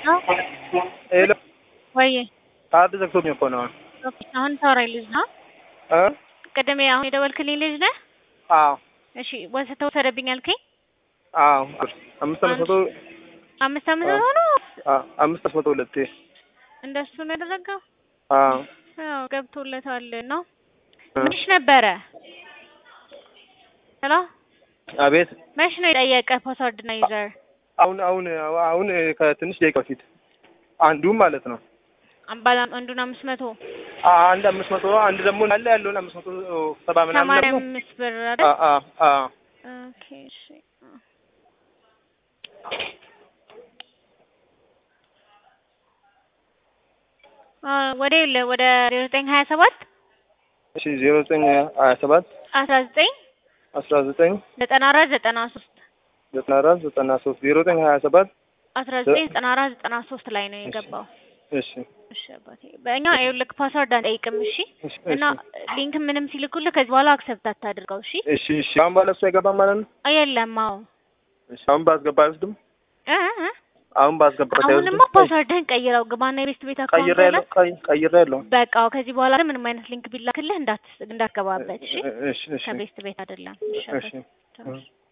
ሄሎ ወይ ካርድ ዘግቶብኝ እኮ ነው። ኦኬ፣ አሁን ታወራኝ ልጅ ነው። እ ቅድም አሁን የደወልክልኝ ልጅ ነህ? አዎ እሺ፣ ወሰተ ወሰደብኝ አልከኝ። አዎ አምስት አምስት መቶ አምስት አምስት መቶ ነው አዎ አምስት መቶ ሁለቴ እንደሱ ነው ያደረገው። አዎ አዎ ገብቶለታል ነው። ምንሽ ነበረ? ሄሎ አቤት መች ነው የጠየቀ ፓስወርድ እና ዩዘር? አሁን አሁን አሁን ከትንሽ ደቂቃ በፊት አንዱም ማለት ነው አምባላ አንዱን አምስት መቶ አንድ አምስት መቶ አንድ ደግሞ አለ ያለውን አምስት መቶ ሰባ ምናምን ሰማንያ ደግሞ አምስት ብር አ አይደል? አ አ ኦኬ እሺ። አ ወደ የለ ወደ ዜሮ ዘጠኝ ሀያ ሰባት እሺ ዜሮ ዘጠኝ ሀያ ሰባት አስራ ዘጠኝ አስራ ዘጠኝ ዘጠና አራት ዘጠና ሶስት ዘጠና አራት ዘጠና ሶስት ዜሮ ዘጠኝ ሀያ ሰባት አስራ ዘጠኝ ዘጠና አራት ዘጠና ሶስት ላይ ነው የገባው። እሺ እሺ አባቴ በእኛ ይኸውልህ ፓስወርድ አንጠይቅም። እሺ እሺ እና ሊንክ ምንም ሲልኩልህ ከዚህ በኋላ አክሰፕት አታድርገው። እሺ እሺ እሺ አሁን ባለ እሱ አይገባም ማለት ነው። የለም። አዎ እሺ አሁን ባስገባ አይወስድም። እ እ አሁን ባስገባ አሁንማ ፓስወርድህን ቀይረው ግባና የቤስት ቤት አካውንት ቀይሬ ያለው ቀይሬ ያለው በቃ ከዚህ በኋላ ግን ምንም አይነት ሊንክ ቢላክልህ እንዳት እንዳትገባበት። እሺ እሺ እሺ ከቤስት ቤት አይደለም። እሺ እሺ አባቴ።